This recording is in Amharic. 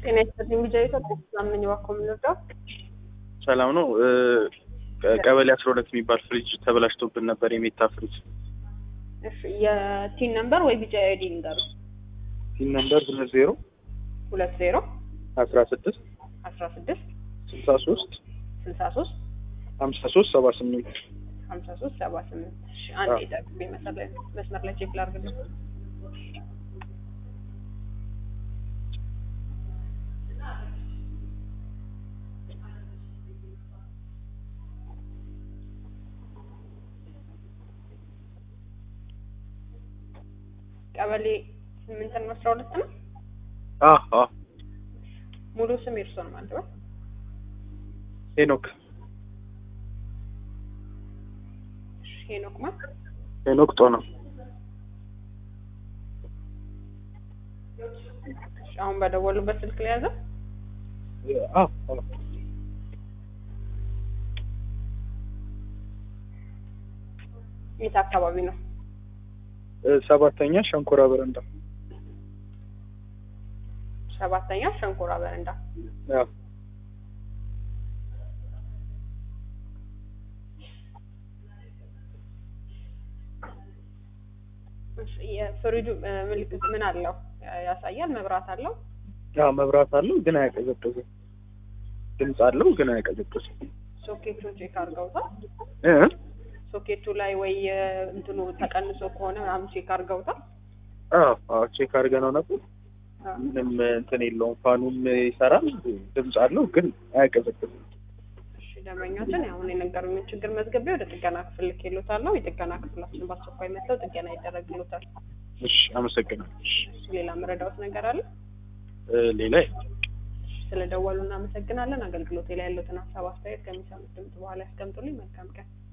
ጤና ይስጥልኝ ቢጃ ኢትዮጵያ ሳምነኝ እባክዎ ምን ልርዳው? ሰላም ነው። ቀበሌ አስራ ሁለት የሚባል ፍሪጅ ተበላሽቶብን ነበር። የሜታ ፍሪጅ እሺ የቲን ነምበር ወይ ቢጃ አይዲ ንገሩ። ቲን ነምበር ሁለት ዜሮ ሁለት ዜሮ አስራ ስድስት አስራ ስድስት ስልሳ ሶስት ስልሳ ሶስት ሀምሳ ሶስት ሰባ ስምንት ሀምሳ ሶስት ሰባ ስምንት እሺ አንድ ይጠብቁኝ መስመር ላይ መስመር ላይ ቼክ ላድርግልኝ። ቀበሌ ስምንት ነው አስራ ሁለት ነው። ሙሉ ስም የእርስዎ ነው ማለት ነው? ሄኖክ እሺ ሄኖክ ማ ሄኖክ ጦና እሺ አሁን በደወሉበት ስልክ ላይ ያዘ የት አካባቢ ነው? ሰባተኛ ሸንኮራ በረንዳ ሰባተኛ ሸንኮራ በረንዳ አዎ። እሺ የፍሪጁ ምልክት ምን አለው ያሳያል? መብራት አለው? አዎ መብራት አለው ግን አያቀዘቅዝም። ድምፅ አለው ግን አያቀዘቅዝም። ሶኬቱን ቼክ አድርገውታል? እ ሶኬቱ ላይ ወይ እንትኑ ተቀንሶ ከሆነ ምናምን ቼክ አድርገውታል? አዎ አዎ ቼክ አድርገነው ነበር። ምንም እንትን የለውም። ፋኑም ይሰራል፣ ድምፅ አለው ግን አያቀዘቅዝም። እሺ ደንበኛችን አሁን የነገሩኝን ችግር መዝገቤ ወደ ጥገና ክፍል ልኬልዎታለሁ። የጥገና ክፍላችን በአስቸኳይ መጥተው ጥገና ይደረግልዎታል። እሺ አመሰግናለሁ። እሺ እሺ ሌላ መረዳዎት ነገር አለ? እ ሌላ ስለደወሉ እናመሰግናለን። አገልግሎቴ ላይ ያሉትን ሀሳብ አስተያየት ከሚሰሙት ድምጽ በኋላ ያስቀምጡልኝ። መልካም ቀን።